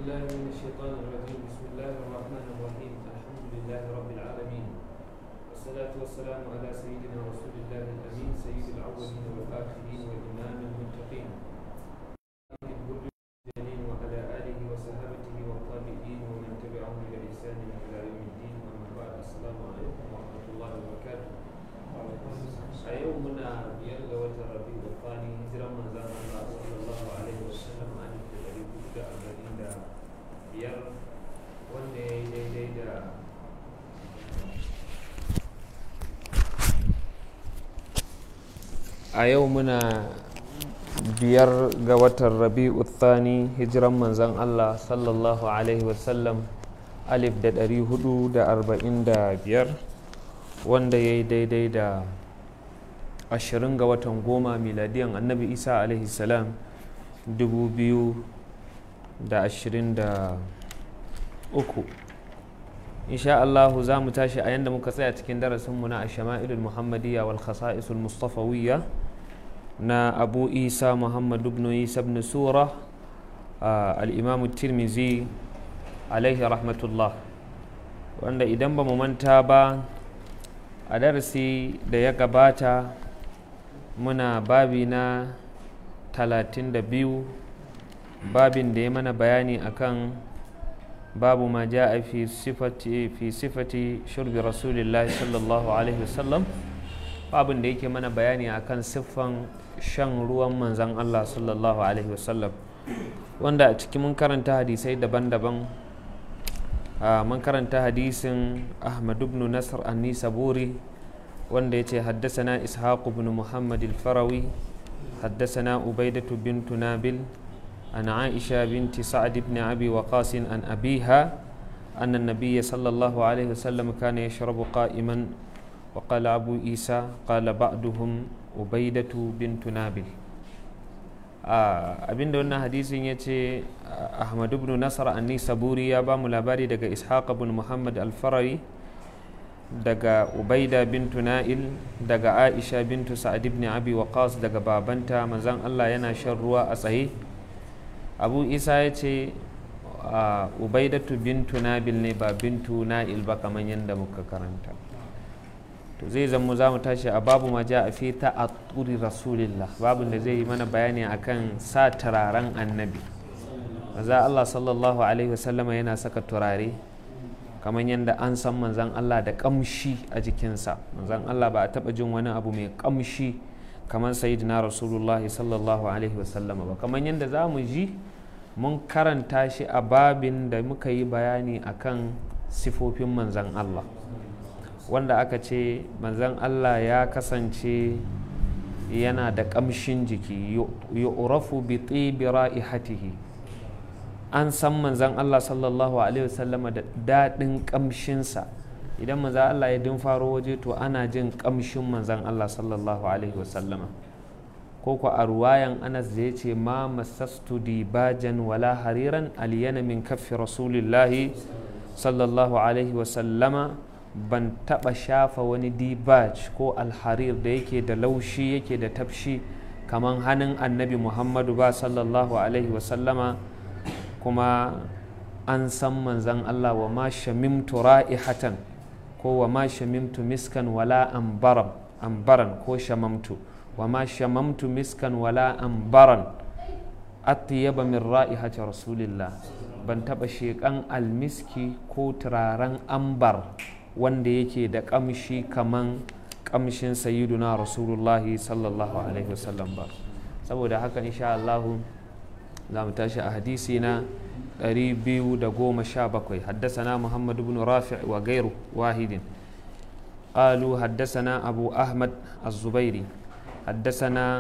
بالله من الشيطان الرجيم بسم الله الرحمن الرحيم الحمد لله رب العالمين والصلاة والسلام على سيدنا رسول الله الأمين سيد الأولين والآخرين وإمام المتقين المرسلين وعلى آله وصحابته والتابعين ومن تبعهم بإحسان إلى يوم الدين أما بعد السلام عليكم ورحمة الله وبركاته a yau muna biyar ga watan rabi'u thani hijiran manzon Allah sallallahu alaihi wasallam an da dari hudu da arba'in da biyar wanda ya yi daidai da a yau muna biyar ga watan rabi'u thani hijiran manzon Allah sallallahu alaihi wasallam alif da dari hudu da arba'in da biyar wanda ya yi daidai da ashirin ga watan goma miladiyan annabi isa alaihi salam dubu biyu da ashirin da uku insha Allahu za mu tashi a yadda muka tsaya cikin darasinmu na ashama'ilul muhammadiyya wal khasa'isul mustafawiyya na abu isa muhammad ibn isa ibn sura al-imam tirmizi alaihi rahmatullah wanda idan ba mu manta ba a darasi da ya gabata muna babi na talatin da biyu babin da ya mana bayani akan babu ma ja a fi sifati fi sifati shurbi rasulillahi sallallahu alaihi wasallam babin da yake mana bayani akan siffan shan ruwan manzan Allah sallallahu alaihi wasallam wanda a ciki mun karanta hadisai daban-daban mun karanta hadisin ahmad ibn nasr an-nisaburi wanda yace haddasana ishaq ibn muhammad al-farawi haddasana ubaidatu bintu nabil an aisha binti sa'ad ibn abi waqas an abiha أن النبي صلى الله عليه وسلم كان يشرب قائما وقال أبو عيسى قال بعضهم عبيدة بنت نابل abin da wannan hadisin ya ce ahmad ibn nasar anni saburi ya ba mu labari daga ishaq ibn muhammad alfarari daga ubaida bintu na'il daga aisha bintu sa'ad ibn abi waqas daga babanta manzan allah yana shan ruwa a tsaye abu isa ya ce ubaidatu bintu nabil ne ba bintu na'il ba kamar yadda muka karanta to zai zama za mu tashi a babu ma ja a fi ta a turi rasulillah babin da zai yi mana bayani akan sa turaren annabi maza Allah sallallahu alaihi wasallama yana saka turare kamar yadda an san manzan Allah da kamshi a jikinsa manzan Allah ba a taba jin wani abu mai kamshi kamar sayyidina rasulullah sallallahu alaihi wasallama ba kamar yadda za mu ji mun karanta shi a babin da muka yi bayani akan sifofin manzan Allah wanda aka ce manzan Allah ya kasance yana da ƙamshin jiki yu'rafu bi tibi ra'ihatihi an san manzan Allah sallallahu alaihi wasallama da daɗin ƙamshinsa idan manzan Allah ya din faro waje to ana jin ƙamshin manzan Allah sallallahu alaihi wasallama ko ku a ruwayan Anas da ya ce ma masastu dibajan wala hariran aliyana min kaffi rasulillahi sallallahu alaihi wasallama ban taɓa shafa wani dibaj ko alharir da yake da laushi yake da tafshi kamar hannun annabi muhammadu ba sallallahu alaihi wasallama kuma an san manzan allah wa ma shamimtu ra'ihatan ko wa ma shamimtu miskan wala ambaran ko shamamtu wa ma shamamtu miskan wala ambaran atyaba min ra'ihati rasulillah ban taɓa sheƙan almiski ko turaren ambar wanda yake da kamshi kaman kamshin sayyiduna rasulullahi sallallahu alaihi wasallam ba saboda haka insha Allah za mu tashi a hadisi na 217 haddasana Muhammad ibn Rafi' wa gairu wahidin قالوا حدثنا أبو أحمد الزبيري حدثنا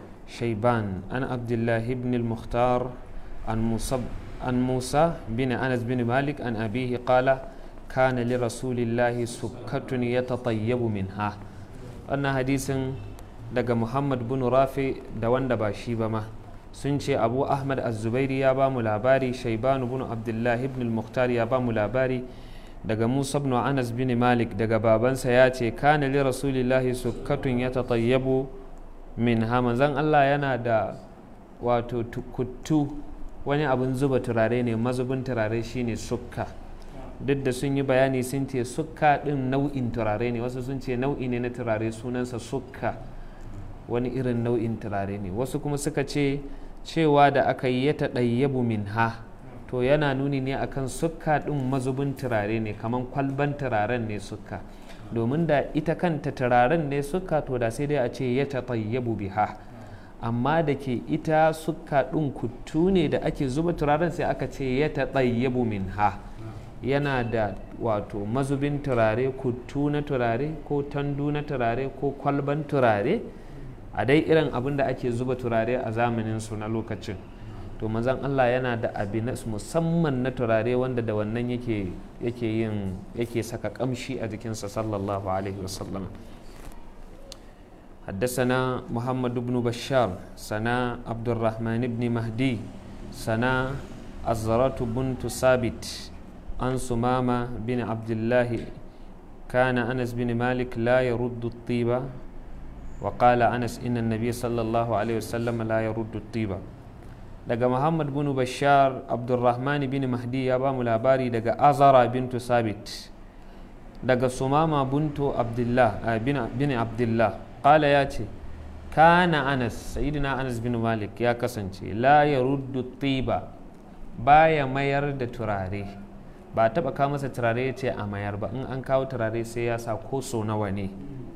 شيبان عن عبد الله بن المختار عن موسى عن موسى بن أنس بن مالك عن أبيه قال kana li rasulillahi sukkatun ya tatayyabu minha wannan hadisin daga muhammad bin rafi da wanda ba shi ba ma sun ce abu ahmad az-zubairi ya ba mu labari shaibanu bin abdullahi ibn al-mukhtar ya ba mu labari daga musa ibn anas bin malik daga babansa ya ce kana li rasulillahi sukkatun ya tatayyabu minha manzon allah yana da wato tukuttu wani abin zuba turare ne mazubin turare shine sukka duk da sun yi bayani sun ce sukka din nau'in turare ne wasu sun ce nau'i ne na turare sunansa sukka wani irin nau'in turare ne wasu kuma suka ce cewa da aka yi ya taɗayyabu min ha to yana nuni ne akan sukka ɗin mazubin turare ne kamar kwalban turaren ne sukka domin da ita kanta turaren ne sukka to da sai dai a ce ya taɗayyabu biha amma da ke ita sukka ɗin kuttu ne da ake zuba turaren sai aka ce ya taɗayyabu min ha yana da wato mazubin turare kuttu na turare ko tandu na turare ko kwalban turare a dai irin abin da ake zuba turare a zamanin su na lokacin to mazan Allah yana da abi na musamman na turare wanda da wannan yake yake yin yake saka kamshi a jikinsa sallallahu alaihi wasallam حدثنا محمد بن بشار سنا عبد الرحمن بن مهدي سنا أزرة بنت ثابت عن سمامة بن عبد الله كان أنس بن مالك لا يرد الطيبة وقال أنس إن النبي صلى الله عليه وسلم لا يرد الطيبة daga Muhammad bin Bashar Abdulrahman bin Mahdi ya ba mu labari daga Azara bintu Sabit daga Sumama bintu Abdullah bin Abdullah qala ya ce kana Anas sayyidina Anas bin Malik ya kasance la yaruddu tiba baya mayar da turare ba taba kawo masa turare ya ce a mayar ba in an kawo turare sai ya sa ko so nawa ne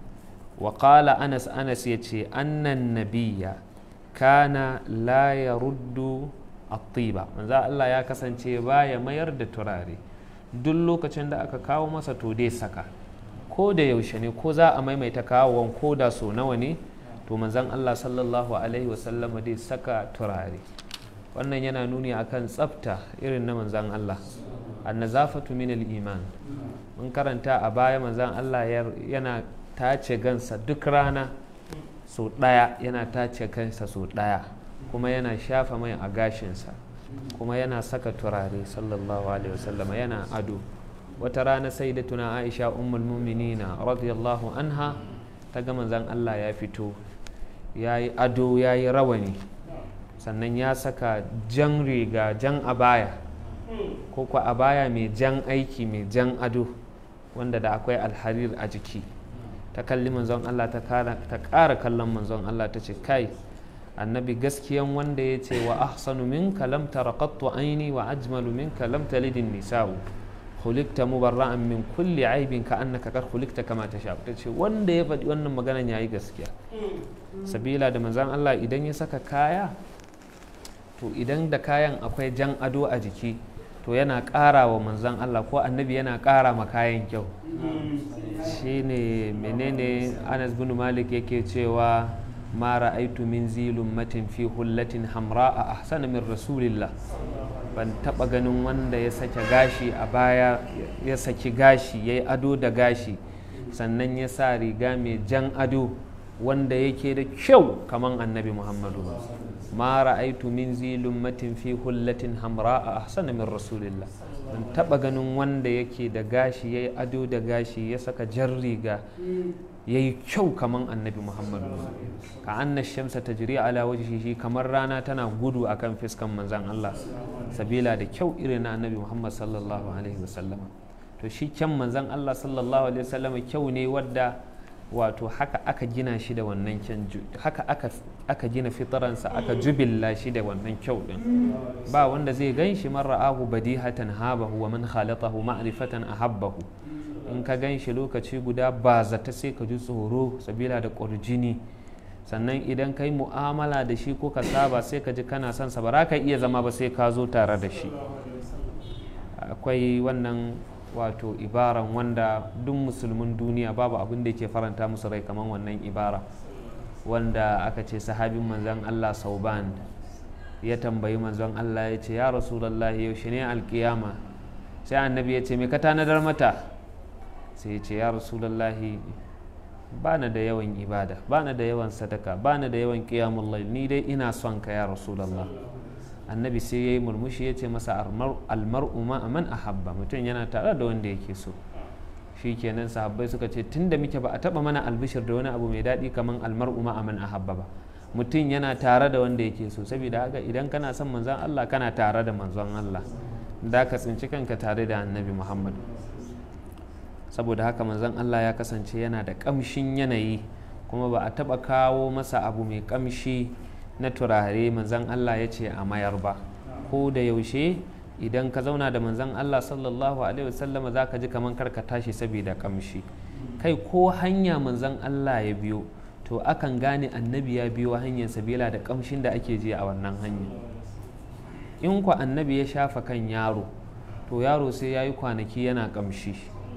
wa qala Anas Anas ya ce annan nabiyya kana la ya ruddu attiba manzo Allah ya kasance baya mayar da turare duk lokacin da aka kawo masa to dai saka ko da yaushe ne ko za a maimaita kawon ko da so nawa ne to manzon Allah sallallahu alaihi wasallam dai saka turare wannan yana nuni akan tsafta irin na manzon Allah annazafatu min iman mun karanta a baya manzon Allah yana tace gansa duk rana so ɗaya yana tace kansa so ɗaya kuma yana shafa mai a gashinsa kuma yana saka turare sallallahu alaihi wasallama yana ado wata rana sai da tuna aisha ummul muminina radiyallahu anha ta ga manzon Allah ya fito ya yi ado ya yi rawani sannan ya saka jan riga jan abaya ko kwa abaya mai jan aiki mai jan ado wanda da akwai alharir a jiki ta kalli manzon Allah ta ƙara kallon manzon Allah ta ce kai annabi gaskiyan wanda ya ce wa ahsanu minka lam taraqattu aini wa ajmalu minka lam talidin nisa'u khuliqta mubarra'an min kulli aibin ka annaka kar khuliqta kama tasha ta ce wanda ya faɗi wannan maganan yayi gaskiya sabila da manzon Allah idan ya saka kaya to idan da kayan akwai jan ado a jiki to yana ƙara wa manzon Allah ko annabi yana ƙara ma kayan kyau shine menene anas bin malik yake cewa ma ra'aitu min zilun matin fi hullatin hamra a ahsana min rasulillah ban taba ganin wanda ya sake gashi a baya ya saki gashi ya yi ado da gashi sannan ya sa riga mai jan ado wanda yake da kyau kaman annabi muhammadu ma ra'aitu min zilun matin fi hullatin hamra a ahsana min rasulillah ban taba ganin wanda yake da gashi ya yi ado da gashi ya saka jan riga ya yi kyau kamar annabi muhammadu ka anna shamsa ta jiri ala shi kamar rana tana gudu akan fiskan manzan allah sabila da kyau irin na annabi muhammad sallallahu alaihi wasallama to shi kyan manzan allah sallallahu alaihi wasallama kyau ne wadda wato haka aka gina shi da wannan kyan haka aka aka gina fitaransa aka jubilla shi da wannan kyau din ba wanda zai gan shi man ra'ahu badihatan habahu wa man khalatahu ma'rifatan ahabbahu in ka gan shi lokaci guda ba zata sai ka ji tsoro sabila da ƙurjini sannan idan ka yi mu'amala da shi ko ka saba sai ka ji kana son sa ba za ka iya zama ba sai ka zo tare da shi akwai wannan wato ibaran wanda duk musulmin duniya babu abin da ke faranta musu rai kamar wannan ibara wanda aka ce sahabin manzon Allah sauban ya tambayi manzon Allah ya ce ya rasulallah yaushe ne alkiyama sai annabi ya ce me ka tanadar mata sai ya ce ya rasulallah ba na da yawan ibada ba na da yawan sadaka ba na da yawan qiyamul ni dai ina son ka ya rasulallah annabi sai ya yi murmushi ya ce masa almar'u ma man ahabba mutum yana tare da wanda yake so shi kenan sahabbai suka ce tun da muke ba a taba mana albishir da wani abu mai daɗi kamar almar'u ma man ahabba ba mutum yana tare da wanda yake so saboda haka idan kana son manzon Allah kana tare da manzon Allah da ka tsinci kanka tare da annabi Muhammad saboda haka manzon Allah ya kasance yana da kamshin yanayi kuma ba a taba kawo masa abu mai kamshi na turare manzon Allah ya ce a mayar ba ko da yaushe idan ka zauna da manzon Allah sallallahu alaihi wasallam za ka ji kamar karka tashi saboda kamshi kai ko hanya manzon Allah ya biyo to akan gane annabi ya biyo hanyar sabila da kamshin da ake ji a wannan hanya in ku annabi ya shafa kan yaro to yaro sai ya yi kwanaki yana kamshi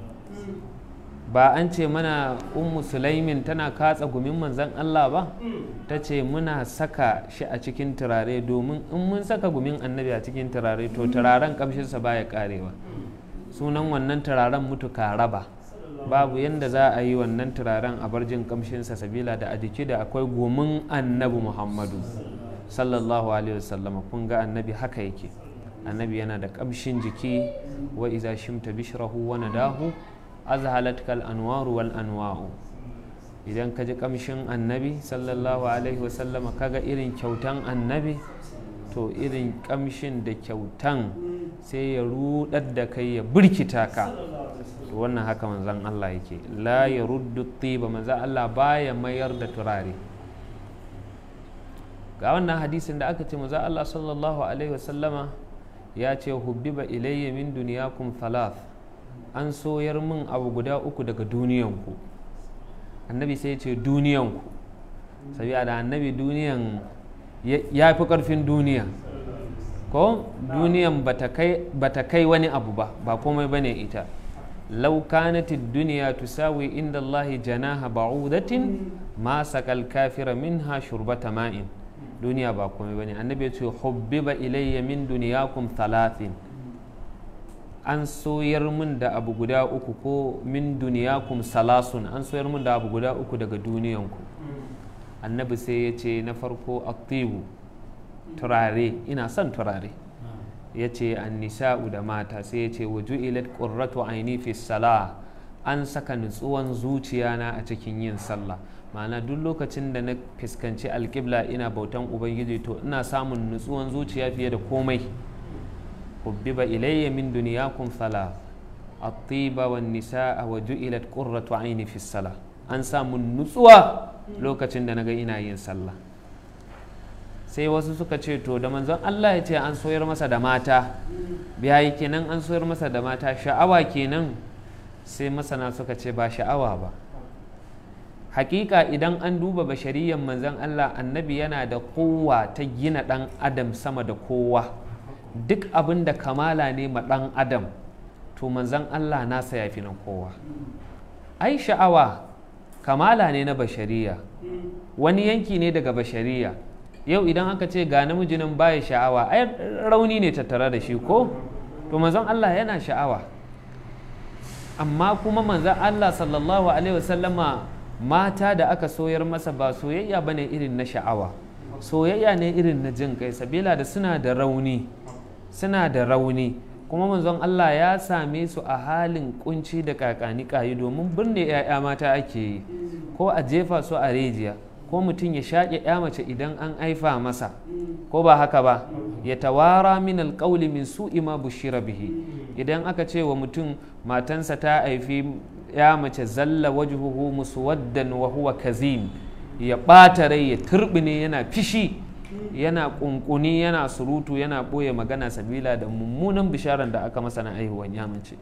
ba an ce mana ummu sulaimin tana katsa gumin manzan Allah ba ta ce muna saka shi a cikin turare domin in mun saka gumin annabi a cikin turare to turaren kamshinsa baya karewa sunan wannan turaren mutu raba babu yadda za a yi wannan turaren a barjin kamshinsa sabila da a jiki da akwai gumin annabi muhammadu sallallahu alaihi wasallam kun ga annabi haka yake annabi yana da kamshin jiki wa iza shimta bishrahu wa nadahu azhalat kal anwaru wal anwa'u idan ka ji kamshin annabi sallallahu alaihi wasallama kaga irin kyautan annabi to irin kamshin da kyautan sai ya rudar da kai ya birkita ka wannan haka manzan Allah yake la ya ruddu tiba manzan Allah baya mayar da turare ga wannan hadisin da aka ce manzan Allah sallallahu alaihi wasallama ya ce hubbiba ilayya min duniyakum thalath an soyar min abu guda uku daga duniyanku annabi sai ya ce duniyanku sabiya da annabi duniyan ya fi karfin duniya ko duniyan bata kai wani abu ba ba komai bane ita لو كانت الدنيا تساوي عند الله جناح بعوضة ما سقى الكافر منها شربة ماء دنيا باكم بني النبي حبب إلي من دنياكم ثلاث an soyar min da abu guda uku ko min duniyakum salasun an soyar min da abu guda uku daga duniyanku annabi sai ya ce na farko aktibu turare ina son turare ya ce nisa'u da mata sai ya ce waju ilat ƙurratu aini fi sala an saka nutsuwan zuciyana a cikin yin sallah ma'ana duk lokacin da na fuskanci alƙibla ina bautan ubangiji to ina samun nutsuwan zuciya fiye da komai hubbiba ilayya min duniyakum sala at-tiba wan nisa'a wa ju'ilat qurratu aini fi sala an samu nutsuwa lokacin da naga ina yin sallah sai wasu suka ce to da manzon Allah ya ce an soyar masa da mata biyayi kenan an soyar masa da mata sha'awa kenan sai masana suka ce ba sha'awa ba hakika idan an duba bashariyan manzon Allah annabi yana da kowa ta gina dan adam sama da kowa duk abin da kamala ne ma dan adam to manzon Allah nasa ya fi na kowa ai sha'awa kamala ne na bashariya wani yanki ne daga bashariya yau idan aka ce ga namiji nan baya sha'awa ai rauni ne tattare da shi ko to manzon Allah yana sha'awa amma kuma manzon Allah sallallahu alaihi wasallama mata da aka soyar masa ba soyayya bane irin na sha'awa soyayya ne irin na jin kai sabila da suna da rauni suna da rauni kuma manzon Allah ya same su a halin kunci da kakani kayi domin birne 'ya'ya mata ake yi ko a jefa su a rijiya ko mutum ya shaƙe ya mace idan an aifa masa ko ba haka ba ya tawara min alƙauli min su'i ma bushira bihi idan aka ce wa mutum matansa ta haifi ya mace zalla wajhuhu muswaddan wa huwa kazim ya ɓata rai ya turbine yana fishi yana ƙunƙuni yana surutu yana ɓoye magana sabila da mummunan bisharan da aka masa na aihuwan ya mace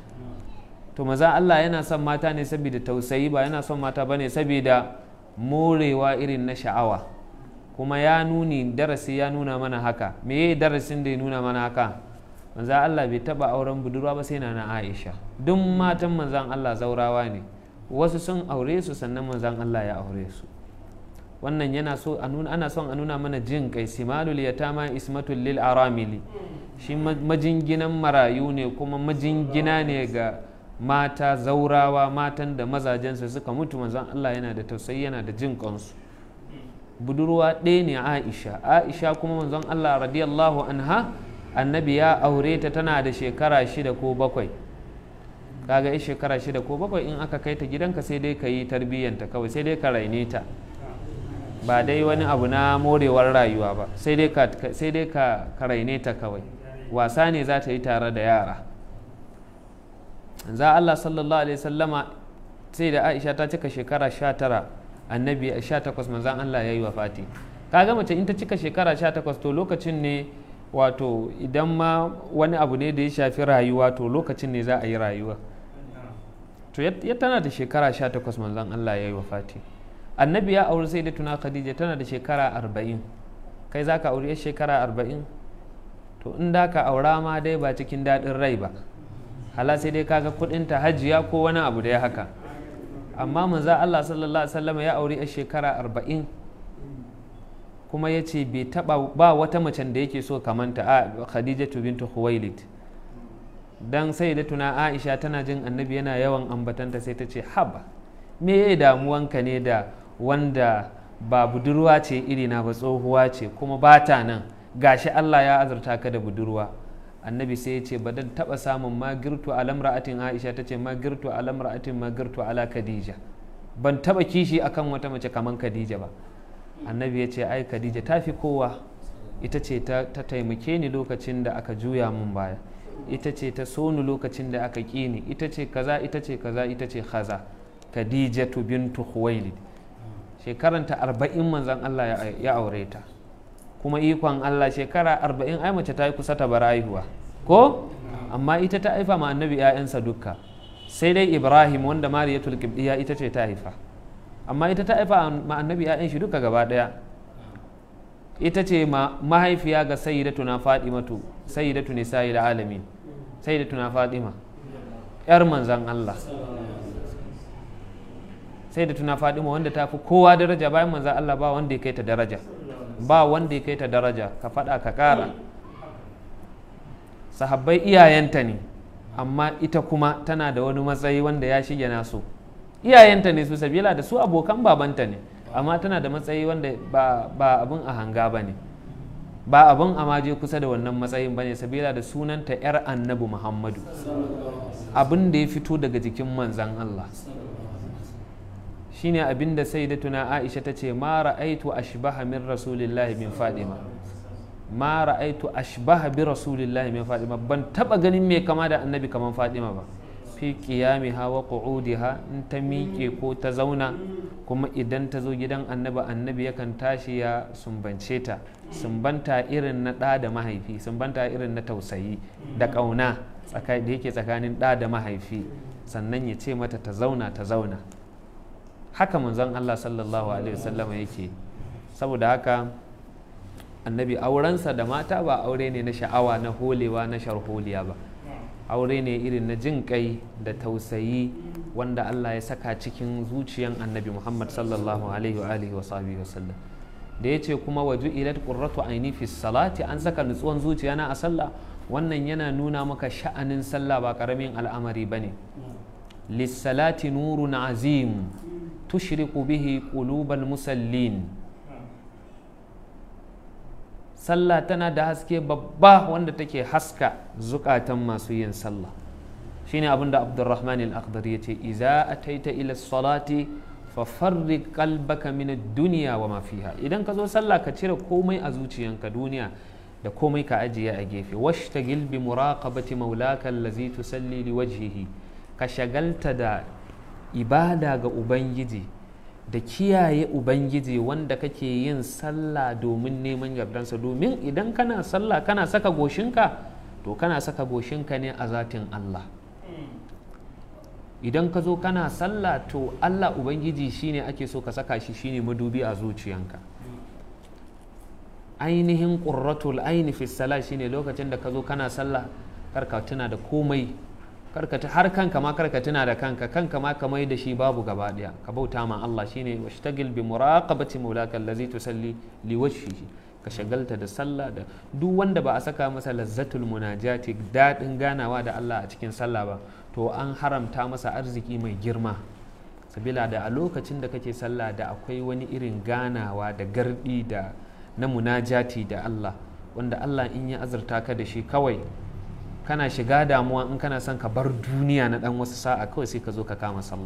to maza Allah yana son mata ne saboda tausayi ba yana son mata bane saboda morewa irin na sha'awa kuma ya nuni darasi ya nuna mana haka me darasin da ya nuna mana haka manzan Allah bai taba auren budurwa ba sai na na Aisha duk matan manzan Allah zaurawa ne wasu sun aure su sannan manzan Allah ya aure su wannan yana so ana son a nuna mana jin kai simalul yatama ismatul lil aramili shi majinginan marayu ne kuma majingina ne ga mata zaurawa matan da mazajensu suka mutu manzon Allah yana da tausayi yana da jin kansu budurwa ɗaya ne Aisha Aisha kuma manzon Allah radiyallahu anha annabi ya aure ta tana da shekara shida ko bakwai kaga yi shekara shida ko bakwai in aka kai ta gidanka sai dai ka yi tarbiyyanta kawai sai dai ka raine ta ba dai wani abu na morewar rayuwa ba sai dai ka sai dai ka ka raine ta kawai wasa ne za ta yi tare da yara za Allah sallallahu alaihi sallama sai da Aisha ta cika shekara 19 annabi 18 manzan Allah ya yi wafati kaga mace in ta cika shekara 18 to lokacin ne wato idan ma wani abu ne da ya shafi rayuwa to lokacin ne za a yi rayuwa to ya tana da shekara 18 manzan Allah ya yi wafati annabi ya auri sai da tuna khadija tana da shekara 40 kai za ka auri ya shekara 40 to in da ka aura ma dai ba cikin daɗin rai ba hala sai dai kaga kudinta hajiya ko wani abu da ya haka amma manzo Allah sallallahu alaihi wasallam ya auri a shekara arba'in kuma ya ce bai taba ba wata macen da yake so kamanta a khadijatu bintu khuwailid dan sai da tuna aisha tana jin annabi yana yawan ambatanta sai ta ce haba me ya damuwanka ne da wanda ba budurwa ce irina ba tsohuwa ce kuma ba ta nan gashi Allah ya azurta ka da budurwa annabi sai ya ce ba dan taba samun magirtu alam ra'atin aisha ta ce magirtu alam ra'atin magirtu ala khadija ban taba kishi akan wata mace kaman khadija ba annabi ya ce ai khadija ta fi kowa ita ce ta taimake ni lokacin da aka juya mun baya ita ce ta so ni lokacin da aka ƙi ni ita ce kaza ita ce kaza ita ce kaza khadijatu bintu khuwailid shekaranta arba'in manzon Allah ya aure ta kuma ikon Allah shekara arba'in ai mace ta yi kusa ta bar haihuwa ko amma ita ta haifa ma annabi 'ya'yansa dukka sai dai ibrahim wanda mariyatul qibdiya ita ce ta haifa amma ita ta haifa ma annabi 'ya'yan shi duka gaba daya ita ce mahaifiya ga sayyidatuna fadimatu sayyidatu nisa'i da alamin sayyidatuna fadima yar manzan Allah sayyidatuna fadima wanda ta fi kowa daraja bayan manzan Allah ba wanda ya kai ta daraja ba wanda ya kai ta daraja ka faɗa ka ƙara sahabbai iyayenta ne amma ita kuma tana da wani matsayi wanda ya shige nasu iyayenta ne su sabila da su abokan babanta ne amma tana da matsayi wanda ba abin a hanga ba ne ba abin a maje kusa da wannan matsayin ba ne sabila da sunanta 'yar annabi muhammadu abin da ya fito daga jikin manzan Allah shine abin da sai da tuna aisha ta ce ma ra'aitu ashbaha min rasulillahi min fadima ma ra'aitu ashbaha bi rasulillahi min fadima ban taba ganin mai kama da annabi kaman fadima ba fi qiyamiha wa qu'udiha in ta miƙe ko ta zauna kuma idan ta zo gidan annabi annabi yakan tashi ya sumbance ta sumbanta irin na ɗa da mahaifi sumbanta irin na tausayi da ƙauna da yake tsakanin ɗa da mahaifi sannan ya ce mata ta zauna ta zauna haka manzon Allah sallallahu alaihi wasallam yake saboda haka annabi aurensa da mata ba aure ne na sha'awa na holewa na sharholiya ba aure ne irin na jin kai da tausayi wanda Allah ya saka cikin zuciyan annabi Muhammad sallallahu alaihi wa alihi wa sahbihi wa sallam da ya ce kuma waju ilat qurratu aini fi salati an saka nutsuwan zuciya na a sallah wannan yana nuna maka sha'anin sallah ba karamin al'amari bane lissalati nurun azim tushriqu bihi qulubal musallin sallah tana da haske babba wanda take haska zukatan masu yin sallah shine abin da abdurrahman al-akhdar ya ce iza ataita ila salati fa farri qalbaka min ad-dunya wa ma fiha idan ka zo sallah ka cire komai a zuciyanka duniya da komai ka ajiye a gefe washtagil bi muraqabati maulaka allazi tusalli liwajhihi ka shagalta da ibada ga ubangiji da kiyaye ubangiji wanda kake yin sallah domin neman yardansa domin idan kana sallah kana saka goshinka to kana saka goshinka ne a zatin Allah idan ka zo kana sallah to Allah ubangiji shine ake so ka saka shi shine madubi a zuciyanka ainihin qurratul aini fi salah shine lokacin da ka zo kana sallah karka tuna da komai karka har kanka ma karka tuna da kanka kanka ma ka mai da shi babu gaba daya ka bauta ma Allah shine washtagil bi muraqabati maulaka allazi tusalli li wajhihi ka shagalta da sallah da duk wanda ba a saka masa lazzatul munajati dadin ganawa da Allah a cikin sallah ba to an haramta masa arziki mai girma sabila da a lokacin da kake sallah da akwai wani irin ganawa da gardi da na munajati da Allah wanda Allah in ya azurta ka da shi kawai kana shiga damuwa in kana son ka bar duniya na dan wasu sa'a kawai sai ka zo ka kama sallah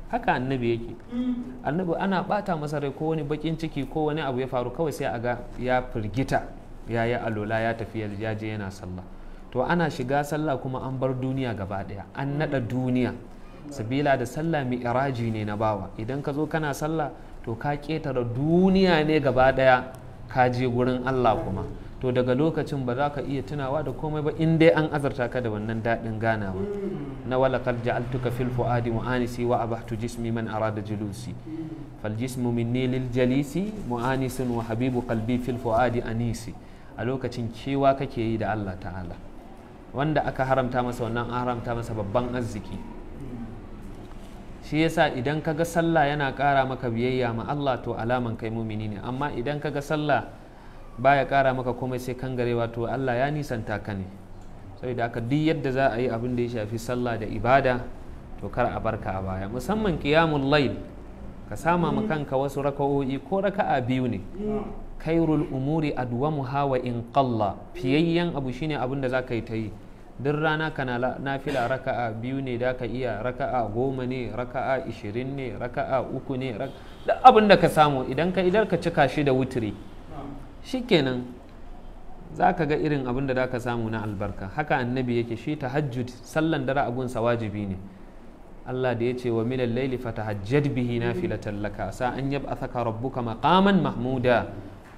haka annabi yake annabi ana bata masa rai ko wani bakin ciki ko wani abu ya faru kawai sai a ga ya firgita ya yi alola ya tafi ya je yana sallah to ana shiga sallah kuma an bar duniya gaba daya an nada duniya sabila da sallah mi'raji ne na bawa idan ka zo kana sallah to ka ketare duniya ne gaba daya ka je gurin Allah kuma to daga lokacin ba za ka iya tunawa da komai ba in dai an azarta ka da wannan daɗin ganawa na walakar ja'altuka fil fu'adi mu'anisi wa abahtu jismi man arada julusi fal jismu minni lil jalisi mu'anisun wa habibu qalbi fil fu'adi anisi a lokacin kewa kake yi da Allah ta'ala wanda aka haramta masa wannan an haramta masa babban arziki shi yasa idan kaga sallah yana ƙara maka biyayya ma Allah to alaman kai mumini ne amma idan kaga sallah baya ƙara maka komai sai kan garewa to Allah ya nisanta ka ne saboda haka duk yadda za a yi abin da ya shafi sallah da ibada to kar a barka a baya musamman qiyamul layl ka sama ma kanka wasu raka'o'i ko raka'a biyu ne kairul umuri adwamuha wa in qalla fiyayyen abu shine abin da za ka yi ta yi duk rana kana nafila raka'a biyu ne da ka iya raka'a goma ne raka'a ishirin ne raka'a uku ne duk abin da ka samu idan ka idar ka cika shi da wutiri shikenan za ka ga irin abin da za ka samu na albarka haka annabi yake shi tahajjud sallan dare abunsa wajibi ne Allah da ya ce wa milal laili fatahajjad bihi nafilatan laka sa an yab'athaka rabbuka maqaman mahmuda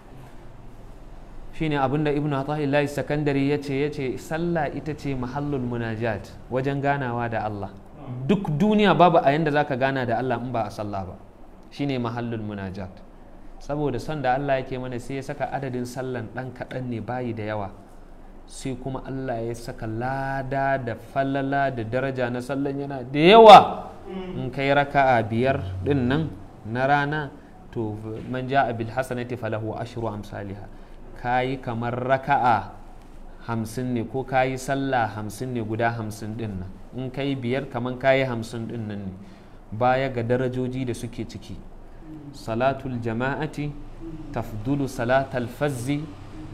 shine abin da ibnu atahillahi sakandari ya ce ya ce sallah ita ce mahallul munajat wajen ganawa da Allah duk duniya babu a yanda zaka gana da Allah in ba a sallah ba shine mahallul munajat saboda son da Allah yake mana sai ya saka adadin sallan ɗan kaɗan ne bayi da yawa sai kuma Allah ya saka lada da falala da daraja na sallan yana da yawa in kai raka'a biyar ɗin nan na rana to man ja'a bil hasanati falahu ashru amsalha kayi kamar raka'a hamsin ne ko kayi sallah hamsin ne guda hamsin ɗin nan in kai biyar kamar kayi hamsin ɗin nan ne baya ga darajoji da suke ciki salatul jama'ati tafdulu salatal fazzi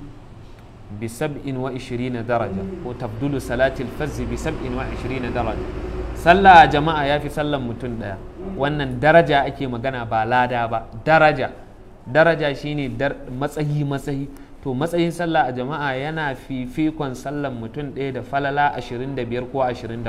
bi sab'in wa ishirina daraja ko tafdulu salatil fazzi bi sab'in wa ishirina daraja sallah jama'a ya fi sallan mutum ɗaya wannan daraja ake magana ba lada ba daraja daraja shine matsayi matsayi to matsayin sallah a jama'a yana fifikon sallan mutum ɗaya da falala 25 ko 27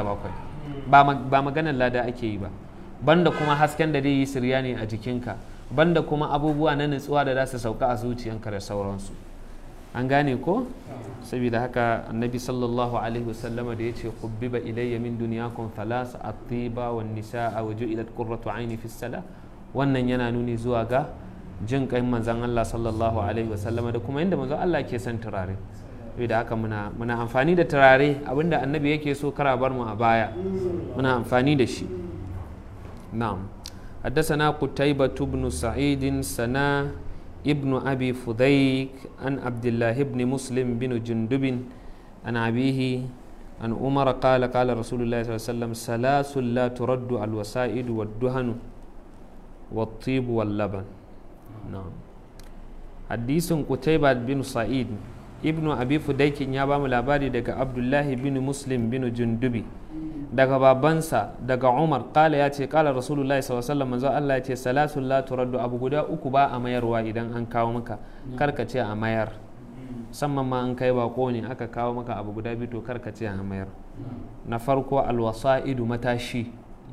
ba maganar lada ake yi ba banda kuma hasken da zai yi sirya ne a jikinka banda kuma abubuwa na nutsuwa da za su sauka a zuciyanka da sauransu an gane ko saboda haka annabi sallallahu alaihi wasallama da ya ce kubbiba ilayya min duniyakum thalas at-tiba wan nisaa wa ju'ilat qurratu aini fi salah wannan yana nuni zuwa ga jin kai manzon Allah sallallahu alaihi wasallama da kuma inda manzon Allah ke son turare saboda haka muna muna amfani da turare abinda annabi yake so kara bar mu a baya muna amfani da shi نعم حدثنا قتيبة بن سعيد سنا ابن أبي فذيك عن عبد الله بن مسلم بن جندب عن أبيه عن عمر قال قال رسول الله صلى الله عليه وسلم ثلاث لا ترد الوسائد والدهن والطيب واللبن نعم حديث قتيبة بن سعيد ابن أبي فذيك يا بام لاباري دك عبد الله بن مسلم بن جندبي daga babansa daga umar kala ya ce kala rasulullahi sallallahu manzo Allah ya ce salasun la turaddu abu guda uku ba a mayarwa idan an kawo maka karka ce a mayar musamman ma an kai bako ne aka kawo maka abu guda biyu to karka ce a mayar na farko alwasa'idu matashi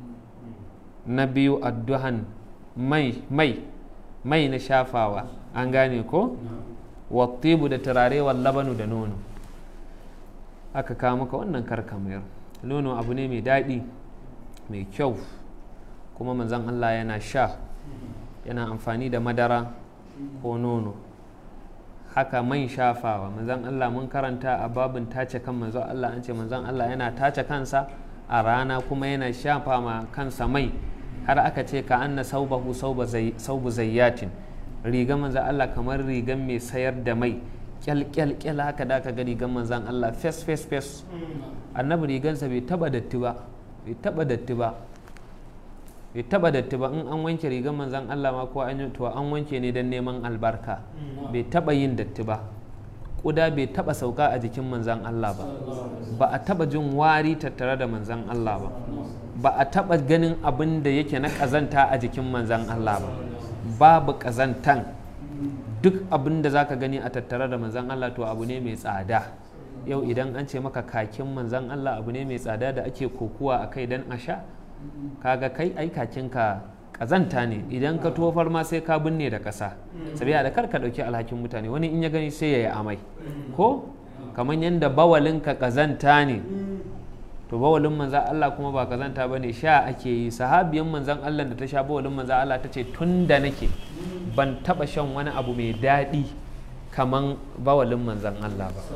na biyu adduhan mai mai mai na shafawa an gane ko wattibu da turare labanu da nono aka kawo maka wannan karka mayar nono abu ne mai daɗi mai kyau kuma manzan Allah yana sha yana amfani da madara ko nono haka man shafawa manzan Allah mun karanta a babin tace kan manzan Allah an ce manzan Allah yana tace kansa a rana kuma yana shafa ma kansa mai har aka ce ka anna saubahu saubu zayyatin riga manzan Allah kamar rigan mai sayar da mai kyal-kyal haka da aka ga rigan manzan Allah fes fes fes annabi rigansa bai taba datti ba bai taba datti ba bai taba datti ba in an wanke rigan manzan Allah ma ko an to an wanke ne don neman albarka bai taba yin datti ba kuda bai taba sauka a jikin manzan Allah ba ba a taba jin wari tattare da manzan Allah ba ba a taɓa ganin abin da yake na ƙazanta a jikin manzan Allah ba babu ƙazantan duk abin da za ka gani a tattare da manzan Allah to abu ne mai tsada yau idan an ce maka kakin manzan Allah abu ne mai tsada da ake kokuwa a kai don a sha kaga kai ai kakinka ƙazanta ne idan ka tofar ma sai ka binne da ƙasa sabiya da kar ka ɗauki alhakin mutane wani in ya gani sai ya yi amai ko kamar yadda bawalinka ƙazanta ne to bawalin manzan Allah kuma ba kazanta ba ne sha ake yi sahabiyan manzan Allah da ta sha bawalin manzan Allah ta ce tun da nake ban taba shan wani abu mai daɗi kaman bawalin manzan Allah ba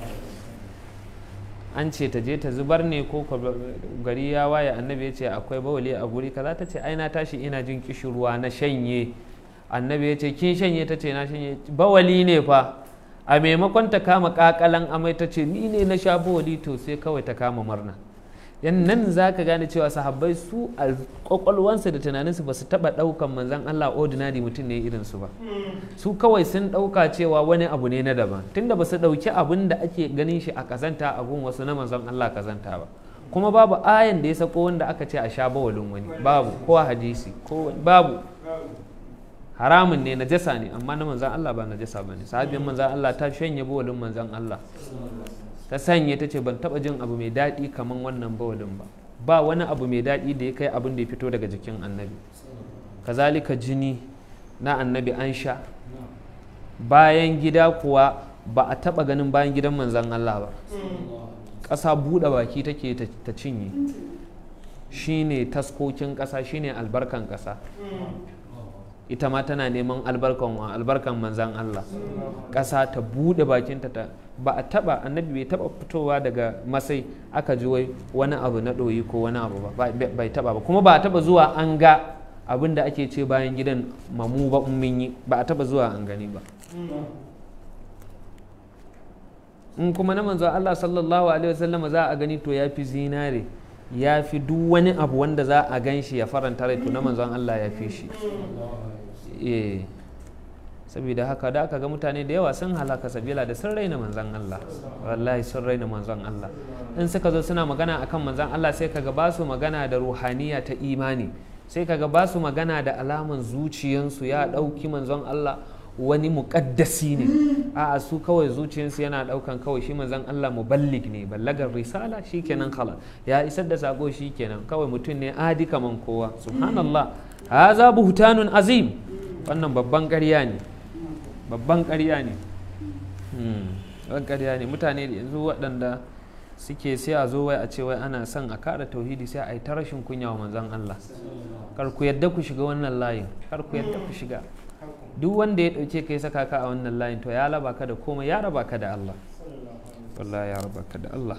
an ce ta je ta zubar ne ko gari ya waye annabi ya ce akwai bawali a guri kaza ta ce ai na tashi ina jin kishirwa na shanye annabi ya ce kin shanye ta ce na shanye bawali ne fa a maimakon ta kama kakalan amai ta ce ni ne na sha bawali to sai kawai ta kama murna yan nan za ka gane cewa sahabbai su a kwakwalwansu da tunaninsu ba su taɓa ɗaukan manzan Allah ordinary mutum ne irinsu ba su kawai sun ɗauka cewa wani abu ne na daban tunda ba su ɗauki abin da ake ganin shi a kazanta a gun wasu na manzan Allah kazanta ba kuma babu ayan da ya sako wanda aka ce a sha bawalin wani babu ko hadisi ko babu haramun ne najasa ne amma na manzan Allah ba najasa ba ne sahabin manzan Allah ta shanye bawalin manzan Allah ta sanye ta ce ban taba jin abu mai daɗi kamar wannan bawalin ba ba wani abu mai daɗi da ya kai abin da ya fito daga jikin annabi kazalika jini na annabi an sha bayan gida kuwa ba a taba ganin bayan gidan manzan Allah ba ƙasa buɗe baki take ta cinye shine taskokin ƙasa shine albarkan ƙasa ita ma tana neman albarkan wa albarkan manzan Allah ƙasa ta buɗe bakinta ta ba a taba annabi bai taba fitowa daga masai aka ji wai wani abu na ɗoyi ko wani abu ba bai taba ba kuma ba a taba zuwa an ga abin da ake ce bayan gidan mamu ba mun yi ba a taba zuwa an gani ba in kuma na manzo Allah sallallahu alaihi wasallam za a gani to ya fi zinare ya fi duk wani abu wanda za a gan shi ya faranta rai to na manzon Allah ya fi shi eh saboda haka da aka ga mutane da yawa sun halaka sabila da sun raina manzon Allah wallahi sun raina manzon Allah in suka zo suna magana akan manzon Allah sai kaga ba su magana da ruhaniya ta imani sai kaga ba su magana da alaman zuciyansu ya ɗauki manzon Allah wani muƙaddasi ne a su kawai zuciyarsu yana ɗaukan kawai shi manzon Allah muballig ne ballagar risala shikenan khala ya isar da sako shikenan kawai mutum ne adi kaman kowa subhanallah haza buhtanun azim wannan babban ƙarya ne babban ƙarya ne babban ƙarya ne mutane da yanzu waɗanda suke sai a zo wai a ce wai ana son a kara tauhidi sai a yi ta rashin kunya wa manzon Allah kar ku yadda ku shiga wannan layin kar ku yadda ku shiga duk wanda ya ɗauke kai saka ka a wannan layin to ya raba ka da komai ya raba ka da Allah wallahi ya raba ka da Allah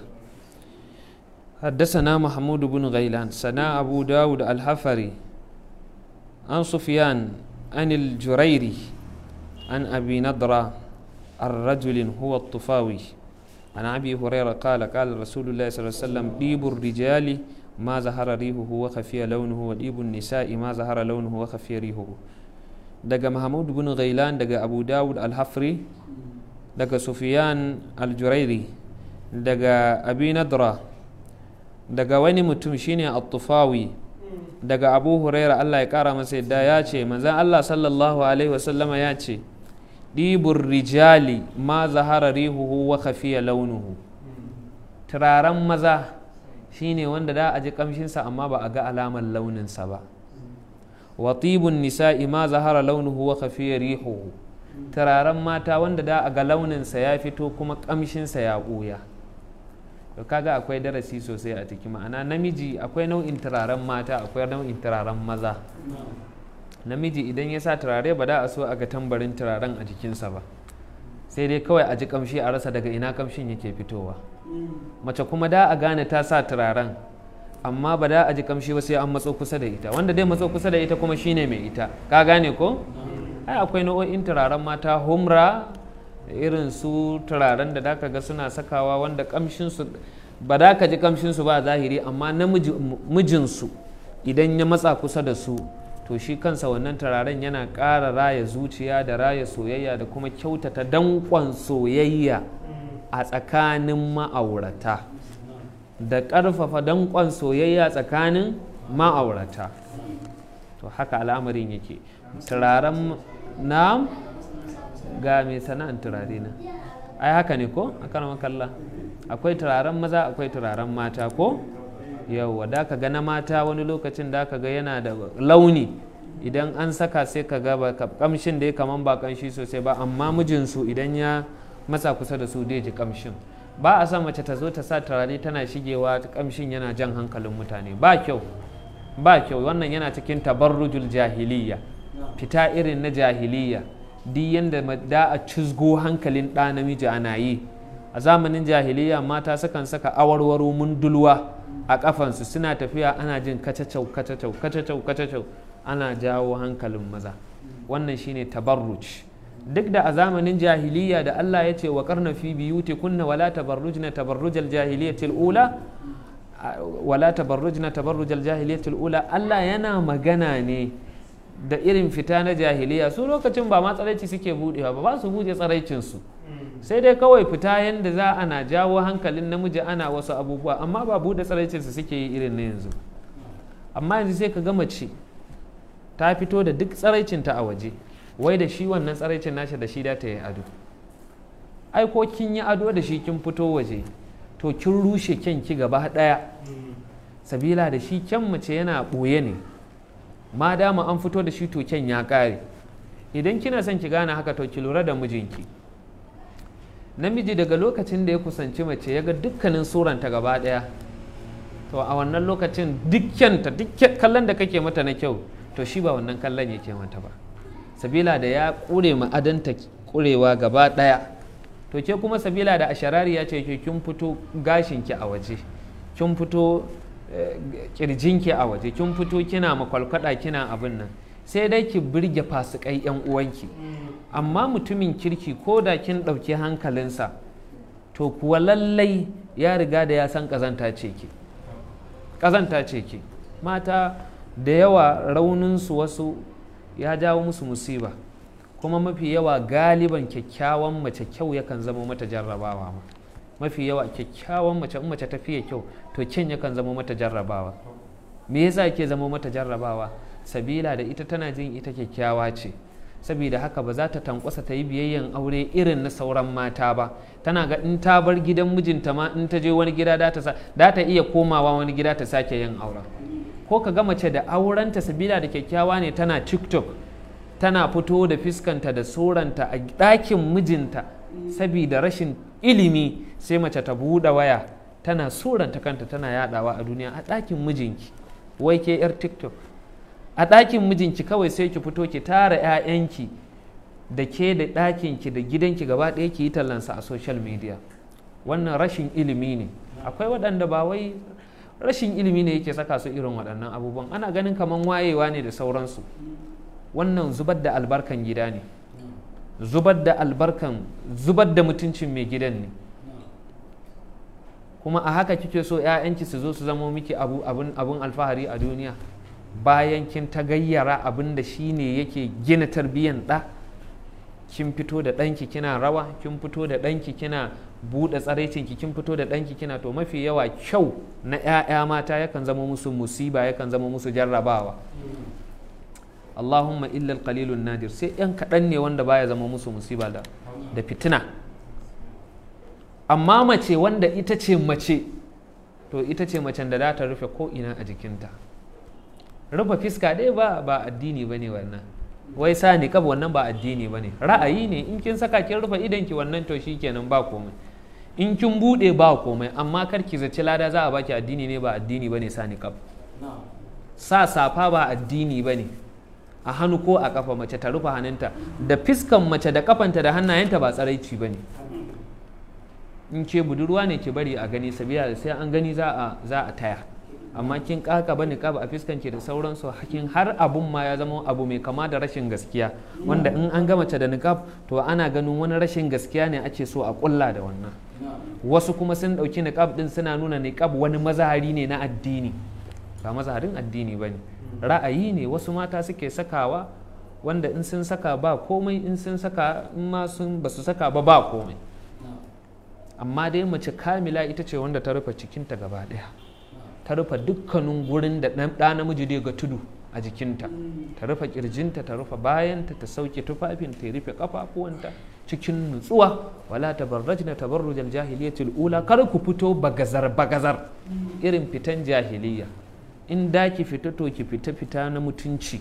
حدثنا محمود بن غيلان سنا أبو داود الحفري عن سفيان عن الجريري عن أبي نضرة الرجل هو الطفاوي عن أبي هريرة قال قال رسول الله صلى الله عليه وسلم ديب الرجال ما ظهر ريحه وخفي لونه وديب النساء ما ظهر لونه وخفي ريحه daga Mahmud bin Ghailan daga Abu Dawud al-Hafri daga Sufyan al-Jurairi daga Abi Nadra daga wani mutum shine At-Tufawi daga Abu Huraira Allah ya kara masa yadda ya ce manzon Allah sallallahu alaihi wasallama ya ce ɗibur rijali ma zahara rihuhu wa khafiya launuhu turaren maza shine wanda da a ji kamshinsa amma ba a ga alamar launinsa ba wa tibun nisa'i ma zahara launuhu wa khafiya rihuhu turaren mata wanda da a ga launinsa ya fito kuma kamshinsa ya ɓuya to kaga akwai darasi sosai a ciki ma'ana namiji akwai nau'in turaren mata akwai nau'in turaren maza namiji idan ya sa turare ba da a so a ga tambarin turaren a jikinsa ba sai dai kawai a ji kamshi a rasa daga ina kamshin yake fitowa mace kuma da a gane ta sa turaren amma ba da a ji kamshi ba sai an matso kusa da ita wanda dai matso kusa da ita kuma shine mai ita ka gane ko ai akwai nau'o'in turaren mata humra irin su turaren da daka ga suna sakawa wanda kamshinsu ba da ka ji kamshinsu ba zahiri amma namijinsu idan ya matsa kusa da su to shi kansa wannan turaren yana ƙara raya zuciya da raya soyayya da kuma kyautata danƙon soyayya a tsakanin ma'aurata da ƙarfafa danƙon soyayya tsakanin ma'aurata to haka al'amarin yake turaren na ga mai sana'an turare na ai haka ne ko a kan makalla akwai turaren maza akwai turaren mata ko yauwa da ka ga na mata wani lokacin da ka ga yana da launi idan an saka sai ka ga ba kamshin da ya kaman ba kamshi sosai ba amma mijinsu idan ya matsa kusa da su dai ji kamshin ba a son mace ta zo ta sa turare tana shigewa kamshin yana jan hankalin mutane ba kyau ba kyau wannan yana cikin tabarrujul jahiliya fita irin na jahiliya duk yadda da a cizgo hankalin ɗa namiji ana yi a zamanin jahiliya mata sukan saka awarwaro mundulwa a kafansu suna tafiya ana jin kacacau kacacau kacacau kacacau ana jawo hankalin maza wannan shine tabarruj duk da a zamanin jahiliya da Allah ya ce wa karna fi biyuti kunna wala tabarrujna tabarrujal jahiliyatil ula wala tabarrujna tabarrujal jahiliyatil ula Allah yana magana ne da irin fita na jahiliya su lokacin ba ma tsaraici suke budewa ba ba su buɗe tsaraicinsu sai dai kawai fita yadda za ana jawo hankalin namiji ana wasu abubuwa amma ba buɗe tsaraicinsu suke yi irin na yanzu amma yanzu sai ka ga mace ta fito da duk tsaraicinta a waje wai da shi wannan tsaraicin nashi da shi da ta yi ado ai ko kin yi ado da shi kin fito waje to kin rushe kyanki gaba ɗaya sabila da shi kyan mace yana ɓoye ne ma dama an fito da shi to kyan ya ƙare idan kina son ki gane haka to ki lura da mijinki namiji daga lokacin da ya kusanci mace ya ga dukkanin suranta gaba ɗaya to a wannan lokacin dukkanta duk kallon da kake mata na kyau to shi ba wannan kallon yake mata ba sabila da ya ƙure ma'adanta ƙurewa gaba ɗaya to ke kuma sabila da asharari ya ce ke kin fito gashinki a waje kin fito kirjinki a waje kin fito kina makwalkwada kina abin nan sai dai ki birge fasikai yan uwanki amma mutumin kirki ko da kin ɗauki hankalinsa to kuwa lallai ya riga da ya san ƙazanta ce ki ƙazanta ce ki mata da yawa rauninsu wasu ya jawo musu musiba kuma mafi yawa galiban kyakkyawan mace kyau yakan zama mata jarrabawa ma mafi yawa kyakkyawan mace in mace ta fiye kyau to kyan yakan zama mata jarrabawa me yasa ke zama mata jarrabawa sabila da ita tana jin ita kyakkyawa ce saboda haka ba za ta tankwasa ta yi biyayyen aure irin na sauran mata ba tana ga in ta bar gidan mijinta ma in ta je wani gida da ta iya komawa wani gida ta sake yin auren ko ka ga mace da aurenta sabila da kyakkyawa ne tana tiktok tana fito da fiskanta da suranta a ɗakin mijinta saboda rashin ilimi sai mace ta buɗe waya tana suranta kanta tana yadawa a duniya a ɗakin mijinki wai ke 'yar tiktok a ɗakin mijinki kawai sai ki fito ki tara 'ya'yanki da ke da ɗakinki da gidanki gaba ɗaya ki yi tallansa a social media wannan rashin ilimi ne akwai waɗanda ba wai rashin ilimi ne yake saka su irin waɗannan abubuwan ana ganin kamar wayewa ne da sauransu wannan zubar da albarkan gida ne zubar da albarkan zubar da mutuncin mai gidan ne kuma a haka kike so 'ya'yanki su zo su zamo miki abun alfahari a duniya bayan kin ta gayyara abin da shi ne yake gina tarbiyyan ɗa kin fito da ɗanki kina rawa kin fito da ɗanki kina buɗe tsaraicinki kin fito da ɗanki kina to mafi yawa kyau na 'ya'ya mata yakan zama musu musiba yakan zama musu jarrabawa Allahumma illal qalilun nadir sai yan kaɗan ne wanda baya zama musu musiba da da fitina amma mace wanda ita ce mace to ita ce macen da za ta rufe ko ina a jikinta rufe fiska ɗaya ba ba addini bane wannan wai sa niqab wannan ba addini bane ra'ayi ne in kin saka kin rufe idanki wannan to shikenan ba komai in kin bude ba komai amma kar ki zaci lada za a baki addini ne ba addini bane sa niqab sa safa ba addini bane a hannu ko a kafa mace ta rufe hannunta da fiskan mace da kafanta da hannayenta ba tsaraici bane in ke budurwa ne ki bari a gani sabiya sai an gani za a za a taya amma kin kaka bane kaba a fiskanki da sauransu hakin har abun ma ya zama abu mai kama da rashin gaskiya wanda in an ga mace da niqab to ana ganin wani rashin gaskiya ne ake so a kulla da wannan wasu kuma sun dauki niqab din suna nuna niqab wani mazahari ne na addini ba mazaharin addini bane ra'ayi ne wasu mata suke sakawa wanda in sun saka ba komai in sun saka in ma sun ba su saka ba ba komai amma dai mace kamila ita ce wanda ta rufe cikinta gaba ɗaya ta rufe dukkanin gurin da ɗa namiji dai ga tudu a jikinta ta rufe kirjinta ta rufe bayanta ta sauke tufafinta ta rufe kafafuwanta cikin nutsuwa wala tabarrajna tabarrujal jahiliyatul ula kar ku fito bagazar bagazar irin fitan jahiliya in da ki fita to ki fita fita na mutunci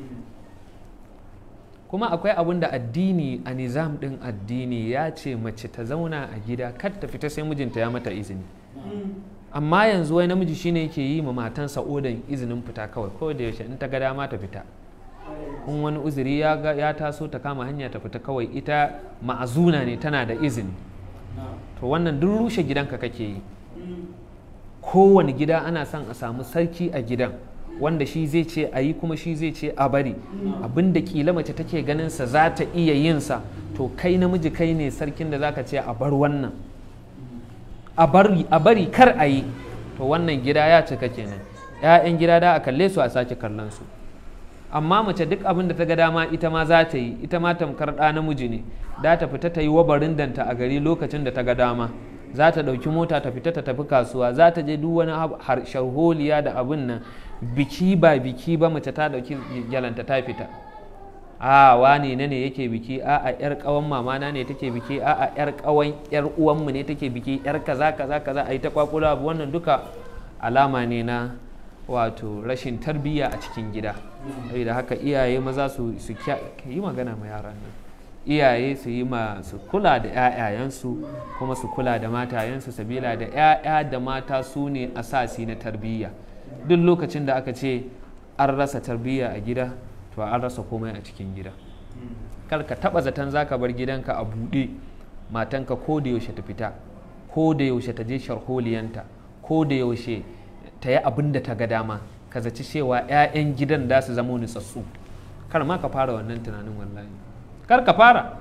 kuma akwai abin da addini a nizam din addini ya ce mace ta zauna a gida kar ta fita sai mijinta ya mata izini amma yanzu wai namiji shine yake yi ma matansa odan izinin fita kawai ko da yaushe in ta ga dama ta fita in wani uzuri ya, ya taso ta kama hanya ta fita kawai ita ma'azuna ne tana da izini to wannan duk rushe gidanka kake yi kowane gida ana son a samu sarki a gidan wanda shi zai ce a yi kuma shi zai ce a bari abinda kila mace take ganinsa za ta iya yinsa to kai namiji kai ne sarkin da zaka ce a bar wannan a bari kar a yi to wannan gida ya cika kenan 'ya'yan gida da a kalle su a sake kallon su amma mace duk abin da ta ga dama ita ma za ta yi ita ma tamkar ɗa namiji ne da ta fita ta yi wabarin danta a gari lokacin da ta ga dama za ta ɗauki mota ta fita ta tafi kasuwa za ta je duk wani sharholiya da abin nan biki ba biki ba mace ta ɗauki gyalanta ta fita a wani ne ne yake biki a a yar kawan mamana ne take biki a a yar kawan yar uwanmu ne take biki yar kaza kaza kaza a yi ta kwakula abu wannan duka alama ne na wato rashin tarbiyya a cikin gida da haka iyaye maza su yi magana ma yaran nan iyaye su yi ma su kula da 'ya'yayensu kuma su kula da matayensu sabila da 'ya'ya da mata su ne asasi na tarbiyya duk lokacin da aka ce an rasa tarbiyya a gida to an rasa komai a cikin gida kar ka taba zaton zaka bar gidanka a buɗe matanka ko da yaushe ta fita ko da yaushe ta je sharholiyanta ko da yaushe ta yi abin da ta ga dama ka zaci cewa 'ya'yan gidan da su zama nutsatsu kar ma ka fara wannan tunanin wallahi kar ka fara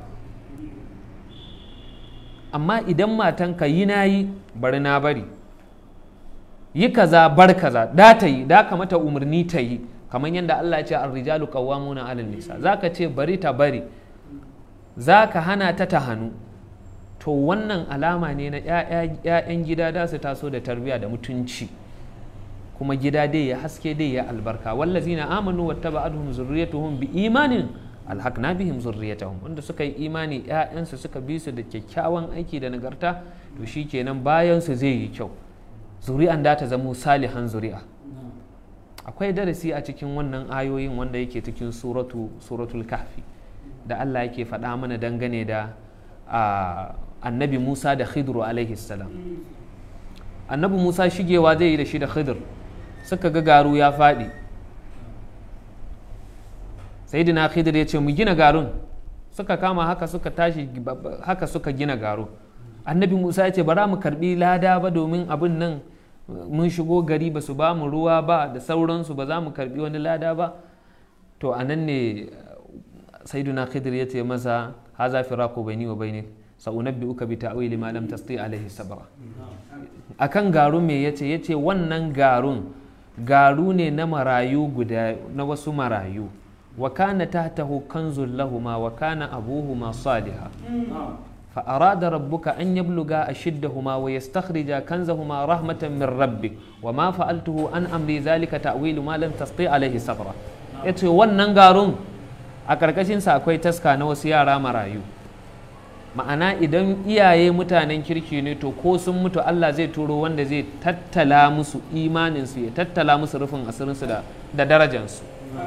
amma idan matanka yi na yi bari na bari yi kaza bar kaza da ta yi da ka mata umarni ta yi kamar yadda Allah ya ce ar-rijalu qawwamuna 'alal nisa zaka ce bari ta bari zaka hana ta ta hannu to wannan alama ne na 'ya'yan gida da su taso da tarbiyya da mutunci kuma gida dai ya haske dai ya albarka wallazina amanu wattaba'atuhum zurriyatuhum bi imanin alhaqna bihim zurriyatahum wanda suka yi imani ƴaƴansu suka bi su da kyakkyawan aiki da nagarta to shikenan bayan su zai yi kyau zuri'an da ta zamo salihan zuri'a akwai darasi a cikin wannan ayoyin wanda yake cikin suratu suratul kahfi da Allah yake faɗa mana dangane da annabi Musa da Khidru alaihi salam annabi Musa shigewa zai yi da shi da Khidr suka ga garu ya faɗi sai dina Khidr ya ce mu gina garun suka kama haka suka tashi haka suka gina garu annabi Musa ya ce bara mu karbi lada ba domin abin nan mun shigo gari ba su ba mu ruwa ba da sauransu ba za mu karbi wani lada ba to a nan ne saiduna khidir ya ce masa haza firaku baini wa baini sa'unabbi uka bi ta'wili ma lam tasti alaihi sabra akan garun me yace yace wannan garun garu ne na marayu guda na wasu marayu wa kana tahtahu kanzul lahuma wa kana abuhuma salihah فأراد ربك أن يبلغا أشدهما ويستخرجا كنزهما رحمة من ربك وما فعلته عن أمري ذلك تأويل ما لم تستطيع عليه صبرا yace wannan garun a ƙarƙashinsa akwai taska na wasu yara marayu ma'ana idan iyaye mutanen kirki ne to ko sun mutu Allah zai turo wanda zai tattala musu imaninsu ya tattala musu rufin asirinsu da darajansu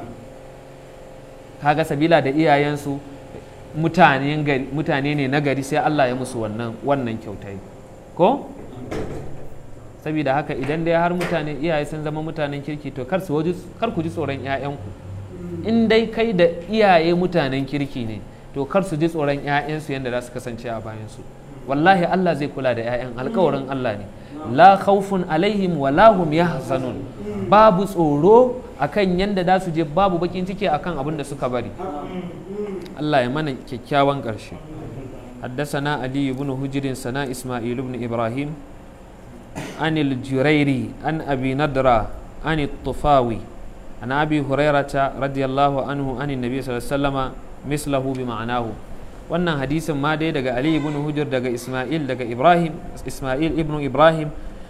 kaga sabila da iyayensu mutane ne na gari sai Allah ya musu wannan wannan kyautai ko saboda haka idan dai har mutane iyaye sun zama mutanen kirki to kar su kar ku ji tsoron ƴaƴanku in dai kai da iyaye mutanen kirki ne to kar su ji tsoron ƴaƴansu yadda za su kasance a bayan su wallahi Allah zai kula da ƴaƴan alkawarin Allah ne la khawfun alaihim wa la hum yahzanun babu tsoro akan yanda za su je babu bakin ciki akan abin da suka bari Allah ya mana kyakkyawan ƙarshe حدثنا علي بن هجر سنا إسماعيل بن إبراهيم عن الجريري عن أبي ندرة عن الطفاوي عن أبي هريرة رضي الله عنه عن النبي صلى الله عليه وسلم مثله بمعناه wannan hadisin ma dai daga ali ibn hujr daga isma'il daga ibrahim isma'il ibn ibrahim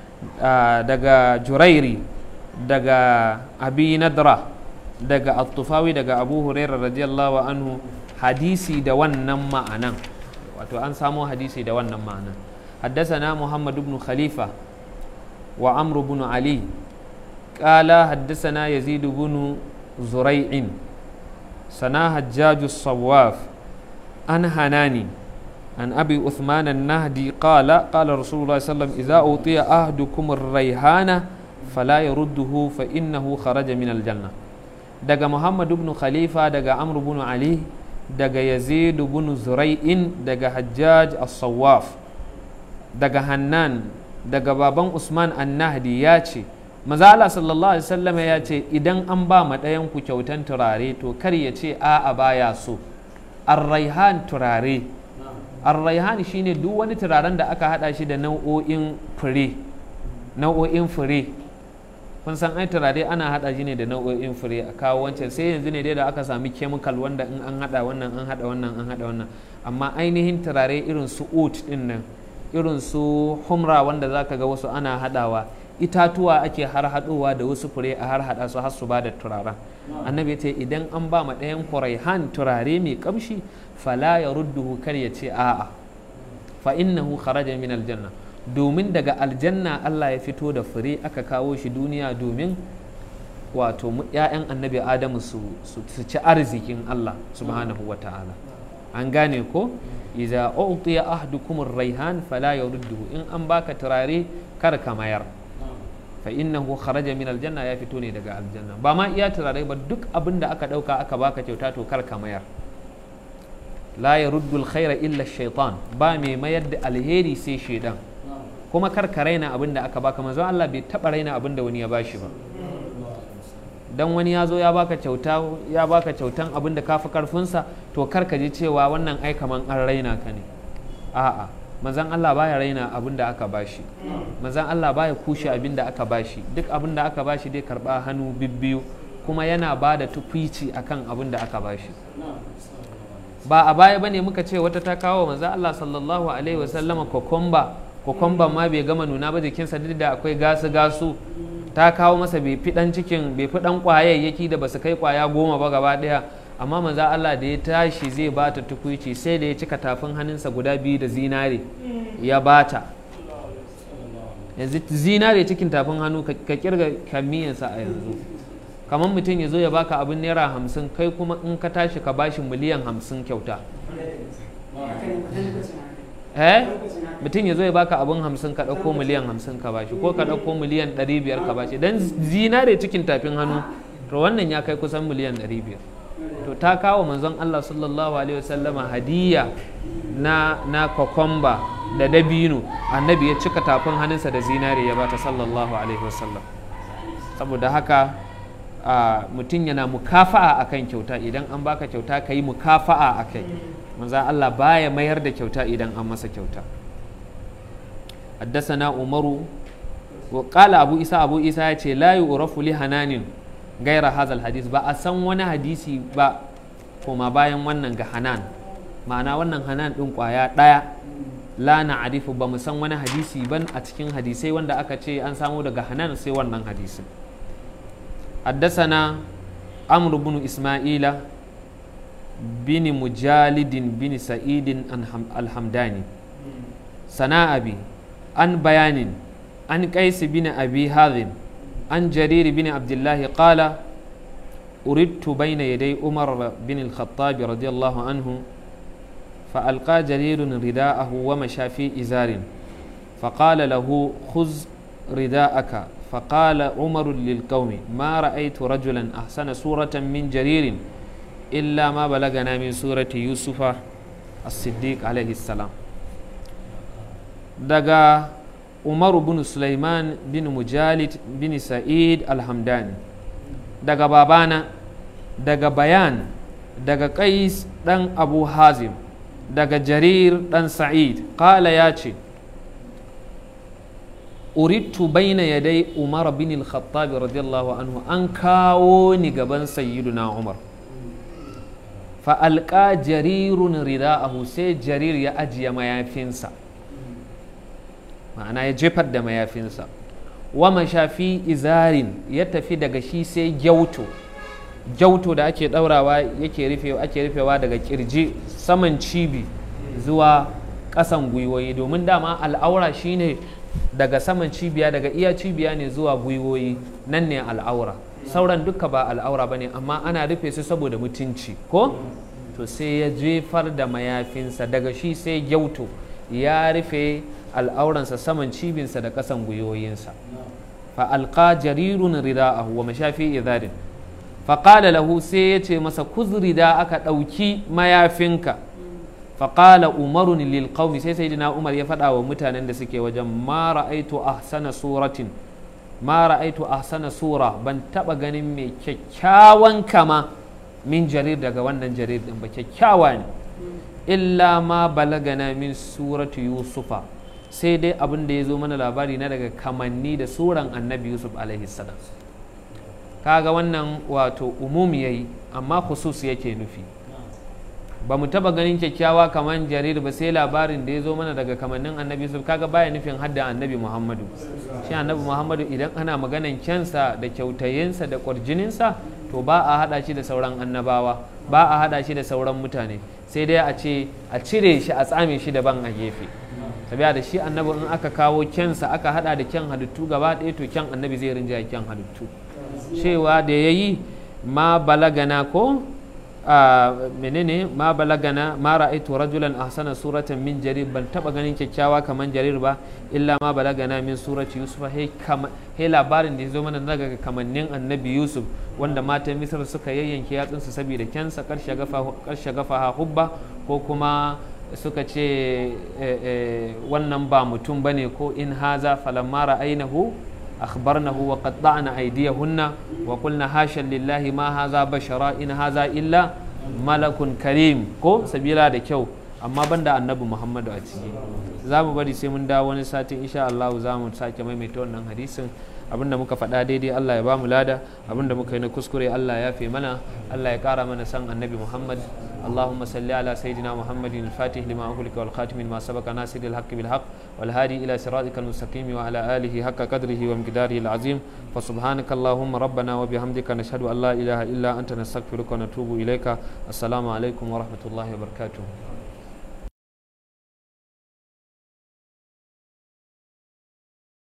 daga jurairi daga abi nadra daga at-tufawi daga abu hurairah radiyallahu anhu hadisi da wannan ma'anan wato an samo hadisi da wannan ma'anan حدثنا محمد بن خليفة وعمرو بن علي قال حدثنا يزيد بن زريع سنا حجاج الصواف عن هناني عن أبي عثمان النهدي قال قال رسول الله صلى الله عليه وسلم إذا أوطي أحدكم الريحان فلا يرده فإنه خرج من الجنة دقى محمد بن خليفة دقى عمرو بن علي دقى يزيد بن زريع دقى حجاج الصواف دقى هنان دقى بابان عثمان النهدي ياتي maza Allah sallallahu alaihi wasallam ya ce idan an ba ma ɗayan ku kyautan turare to kar ya ce a'a baya so arraihan turare arraihan shine duk wani turaren da aka hada shi da nau'o'in fure nau'o'in fure kun san ai turare ana hada shi ne da nau'o'in fure a kawo wancan sai yanzu ne dai da aka sami chemical wanda in an hada wannan an hada wannan an hada wannan amma ainihin turare irin su oat din nan irin su humra wanda zaka ga wasu ana hadawa itatuwa ake har haɗowa da wasu fure a har haɗa su har su ba da turaren annabi ya ce idan an ba ma ɗayan kuraihan turare mai kamshi fala ya rudduhu kar ya ce a'a fa innahu kharaja min aljanna domin daga aljanna Allah ya fito da fure aka kawo shi duniya domin wato ‘ya'yan annabi adamu su ci arzikin Allah subhanahu wa ta'ala an gane ko iza utiya ahdukum raihan fala yarudduhu in an baka turare kar ka mayar fa innahu kharaja min aljanna ya fito ne daga aljanna ba ma iya turare ba duk abin da aka dauka aka baka kyauta to kar ka mayar la yaruddu alkhaira illa shaitan ba mai mayar da alheri sai shaidan kuma kar ka raina abin da aka baka manzo Allah bai taba raina abin da wani ya bashi ba dan wani ya zo ya baka kyauta ya baka kyautan abin da kafi karfinsa to kar ka ji cewa wannan ai kaman an raina ka ne a'a manzan Allah baya raina abin da aka bashi manzan Allah baya kushe abin da aka bashi duk abin da aka bashi dai karba hannu bibbiyu kuma yana ba da tukwici akan abin da aka bashi ba a baya bane muka ce wata ta kawo manzan Allah sallallahu alaihi wasallama kokomba kokomban ma bai gama nuna ba jikinsa duk da akwai gasu gasu ta kawo masa bai fi dan cikin bai fi dan kwayayyaki da basu kai kwaya goma ba gaba daya amma manzo Allah da ya tashi zai bata tukuici sai da ya cika tafin hannunsa guda biyu da zinare ya bata yanzu zinare cikin tafin hannu ka kirga kamiyansa a yanzu kamar mutum ya zo ya baka abin naira hamsin kai kuma in ka tashi ka bashi miliyan hamsin kyauta eh mutum ya zo ya baka abin hamsin ka ɗauko miliyan hamsin ka bashi ko ka ɗauko miliyan ɗari biyar ka bashi dan zinare cikin tafin hannu to wannan ya kai kusan miliyan ɗari biyar to ta kawo manzon Allah sallallahu alaihi wasallama hadiya na na kokomba da dabino annabi ya cika tafin hannunsa da zinare ya bata sallallahu alaihi wasallam saboda haka mutum yana mukafa'a akan kyauta idan an baka kyauta ka yi mukafa'a a kai manzon Allah baya mayar da kyauta idan an masa kyauta حدثنا عمر وقال أبو إسحاق أبو إسحاق لا يعرف لحنان gaira hazal hadis ba a san wani hadisi ba koma bayan wannan ga hanan ma'ana wannan hanan ɗin ƙwaya ɗaya la na arifu ba mu san wani hadisi ban a cikin hadisai wanda aka ce an samu daga hanan sai wannan hadisin haddasana amr bin isma'ila bin mujalidin bin sa'idin alhamdani sana'abi an bayanin an kaisi bin abi hazim عن جرير بن عبد الله قال أردت بين يدي عمر بن الخطاب رضي الله عنه فألقى جرير رداءه ومشى في إزار فقال له خذ رداءك فقال عمر للقوم ما رأيت رجلا أحسن سورة من جرير إلا ما بلغنا من سورة يوسف الصديق عليه السلام دقا umaru bin sulaiman bin mujalid bin sa'id alhamdani daga babana daga bayan daga qais dan abu hazim daga jarir dan sa'id kala ya ce urittu baina yadai umar bin al-khattab radiyallahu anhu an kawo ni gaban sayyiduna umar fa alqa jarirun rida'ahu sai jarir ya ajiye mayafinsa ma'ana ya jefar da mayafinsa wa mashafi izarin ya tafi daga shi sai gyauto gyauto da ake daurawa yake rufewa ake rufewa daga kirji saman cibi zuwa ƙasan gwiwoyi domin dama al'aura shine daga saman cibiya daga iya cibiya ne zuwa gwiwoyi nan ne al'aura sauran duka ba al'aura ba ne amma ana rufe su saboda mutunci ko to sai ya jefar da mayafinsa daga shi sai gyauto ya rufe al'auransa saman cibinsa da ƙasan gwiwoyinsa fa alqa jarirun rida'ahu wa mashafi idharin fa qala lahu sai ya ce masa kuzri da aka ɗauki mayafinka fa qala umarun lil qaumi sai sayyidina umar ya faɗa wa mutanen da suke wajen ma ra'aitu ahsana suratin ma ra'aitu ahsana sura ban taba ganin mai kyakkyawan kama min jarir daga wannan jarir din ba kyakkyawa ne illa ma balagana min suratu yusufa sai dai abin da ya zo mana labari na daga kamanni da suran annabi yusuf alaihi salam kaga wannan wato umum yayi amma khusus yake nufi ba mu taba ganin kyakkyawa kamar jarir ba sai labarin da ya zo mana daga kamannin annabi yusuf kaga baya nufin hadda annabi muhammadu shi annabi muhammadu idan ana maganan kyansa da kyautayinsa da kwarjininsa to ba a hada shi da sauran annabawa ba a hada shi da sauran mutane sai dai a ce a cire shi a tsame shi daban a gefe sabiya da shi annabi in aka kawo kyansa aka hada da kyan halittu gaba ɗaya to kyan annabi zai rinja kyan halittu cewa da ya yi ma balagana ko menene ma balagana ma ra'aitu rajulan ahsana suratan min jarir ban taba ganin kyakkyawa kaman jarir ba illa ma balagana min surati yusuf he kama he labarin da ya zo mana daga kamannin annabi yusuf wanda matan misr suka yayyanke yatsunsu saboda kyansa karshe gafa karshe gafa hubba ko kuma suka ce wannan ba mutum bane ko in haza falamma ra'ainahu أخبرنه وقطعنا أيديهن وقلنا حاشا لله ما هذا بشرا إن هذا إلا ملك كريم ko sabila da kyau amma banda annabi Muhammadu a ciki za mu bari sai mun dawo wani satin insha Allah za mu sake maimaita wannan hadisin abinda muka faɗa daidai Allah ya ba mu lada abinda muka yi na kuskure Allah ya fi mana Allah ya ƙara mana san annabi Muhammad اللهم صل على سيدنا محمد الفاتح لما أغلق والخاتم لما سبق ناصر الحق بالحق والهادي إلى صراطك المستقيم وعلى آله حق قدره ومقداره العظيم فسبحانك اللهم ربنا وبحمدك نشهد أن لا إله إلا أنت نستغفرك ونتوب إليك السلام عليكم ورحمة الله وبركاته